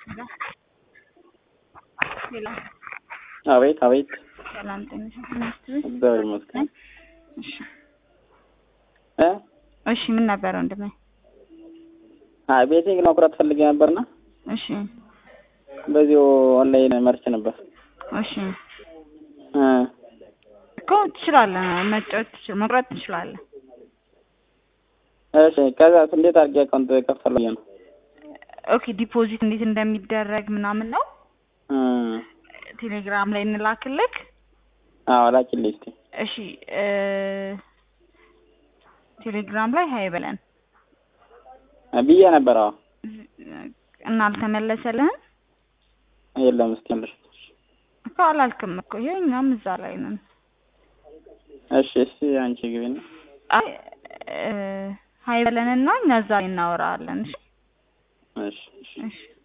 ሌላ አቤት አቤት። ሰላም ጤና ይስጥልኝ። እግዚአብሔር ይመስገን። እሺ እ እሺ ምን ነበር ወንድሜ? አይ ቤቴን መቁረጥ ፈልጌ ነበርና እሺ በዚሁ ኦንላይን መርቼ ነበር። እሺ እ እኮ ትችላለህ፣ መጫወት ትችል መቁረጥ ትችላለህ። እሺ ከዛ እንዴት አድርጌ አካውንት ከፈል ብዬ ነው። ኦኬ ዲፖዚት እንዴት እንደሚደረግ ምናምን ነው እ ቴሌግራም ላይ እንላክልክ። አዎ ላኪልኝ እስኪ። እሺ እ ቴሌግራም ላይ ሀይ በለን ብዬ ነበር። አዎ እና አልተመለሰልህም የለም እስኪ ልሽ እኮ አላልክም እኮ ይሄ እኛም እዛ ላይ ነን። እሺ እሺ አንቺ ግቢና አይ እ ሀይ በለንና እኛ እዛ ላይ እናወራለን። እሺ እሺ እሺ እሺ